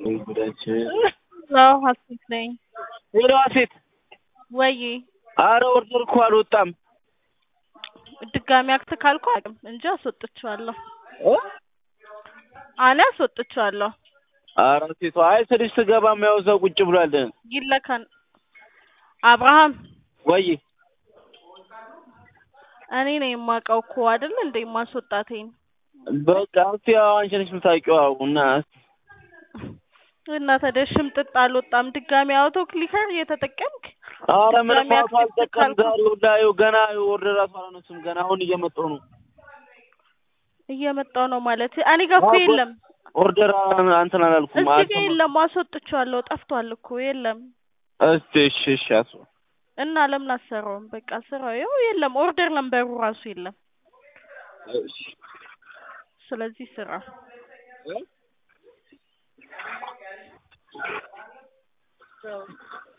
ጉዳችን አዎ ሀሴት ነኝ። ሄሎ ሀሴት፣ ወይ አረ ኦርደር እኮ አልወጣም። ድጋሚ አክት ካልኩ አቅም እንጂ አስወጥቼዋለሁ። እ? አለ አስወጥቼዋለሁ። አረ ሴቷ አይ ስልሽ ስገባ የሚያው ሰው ቁጭ ብሏል። ይለካን አብርሃም ወይ እኔ ነኝ የማውቀው እኮ አይደል እንደ ማስወጣቴን በቃ እስቲ ያው አንቺ ነሽ የምታውቂው እና እና ታዲያ ሽምጥጥ አልወጣም። ድጋሚ አውቶ ክሊከር እየተጠቀምክ አረ ምንም ድጋሚ አውቶ አክቲቭ አልጠቀም ካልኩ ዛሬ ሁላ ይኸው ገና ኦርደር ራሱ አላነሱም ገና አሁን እየመጣሁ ነው። እየመጣው ነው ማለት እኔ ጋር እኮ አዎ፣ የለም። ኦርደር እንትን አላልኩም። እዚህ ጋር አልሰማሁም። የለም። አስወጥቼዋለሁ። ጠፍቷል እኮ የለም። እስቲ እሺ እሺ አሱ እና ለምን አሰራውም? በቃ ስራው ይኸው የለም። ኦርደር ነምበሩ ራሱ የለም። እሺ ስለዚህ ስራ እ?